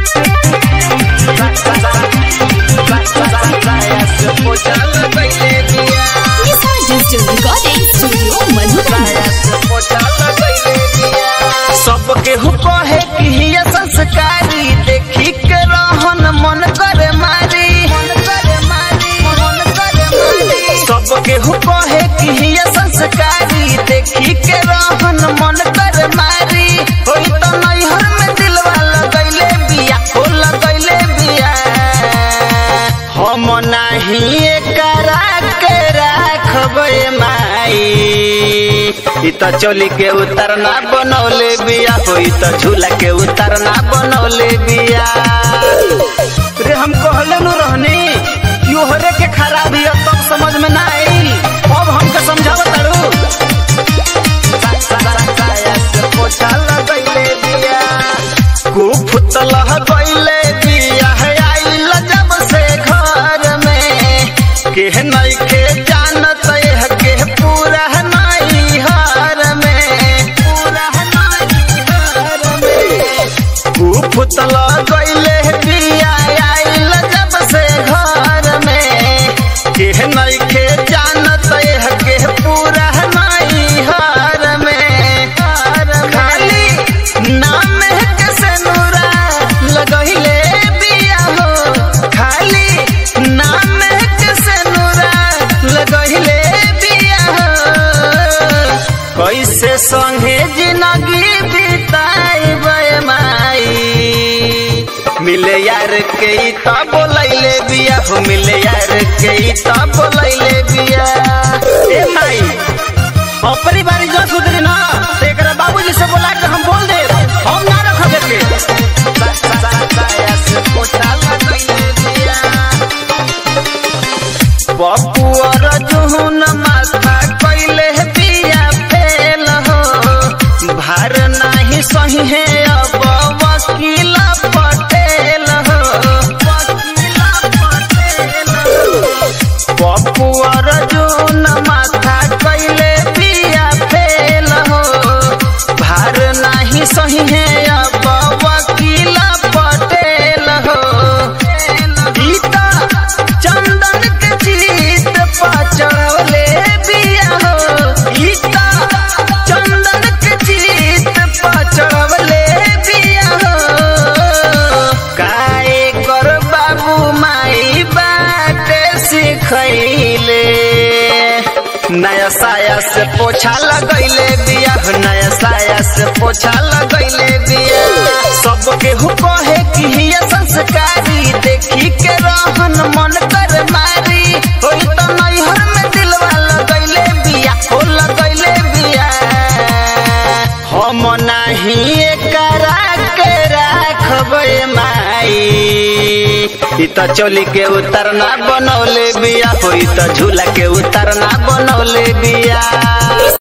Lisa Digital Recording Studio Madhuban. सबके हु कहे कि हिया संस्कारी देखी के रहन मन करे मारी सबके हु कहे कि हिया संस्कारी देखी के रहन मन करे मारी होई तो नैहर में दिलवा लगैले बिया हो लगैले बिया हम नाही एकरा के राखबे माई इ त चोली के उतरना बनौले बिया हो इ त झूला के उतरना बनौले बिया रे हम कहले नु रहनी योहरे के खराबी अब तब समझ में ना आई अब हमके समझाव तारू पोछा लगैले बिया कुफुत लह गइले बिया है आइल जब से घर में के नहीं के जानत यह के पूरा नहीं हार में पूरा नहीं हार में कुफुत लह गइले बिया आइल जब से घर में के नहीं के जानत यह के पूरा नहीं हार में खाली नाम के से नूरा लगहिले बिया हो खाली नाम के से नूरा लगहिले बिया हो कैसे संगे जिंदगी बिताई माई मिले यार के ई त बोलैले बिया हो मिले यार के ई त बोलैले बिया ए माई अपनी बारी जो सुधरी ना तो एकरा बाबूजी से बोला के हम बोल दे हम ना रखब के पप्पू और जुहुन माथा कैले बिया फेल हो भार नाही सही है अब वकील पटेल हो वकील पटेल हो पप्पू और जुन माथा कैले बिया फेल हो भार नाही सही है अब वकील पटेल हो गीता चंदन के जीत पचड़ले बिया हो गीता चंदन के जीत पचड़ले बिया हो काए कर बाबू माई बाटे सिखैले नया साया से पोछा लगैले बिया हो, नया साया से पोछा लगैले बिया सबके हु कहे कि हिया संस्कारी देखी के रहन मन कर मारी होई तो नैहर में दिलवा लगैले बिया हो लगैले बिया हम नाही एकरा के राखबे माई इ त चोली के उतरना बनौले बिया हो इ त झूला के उतरना बनौले बिया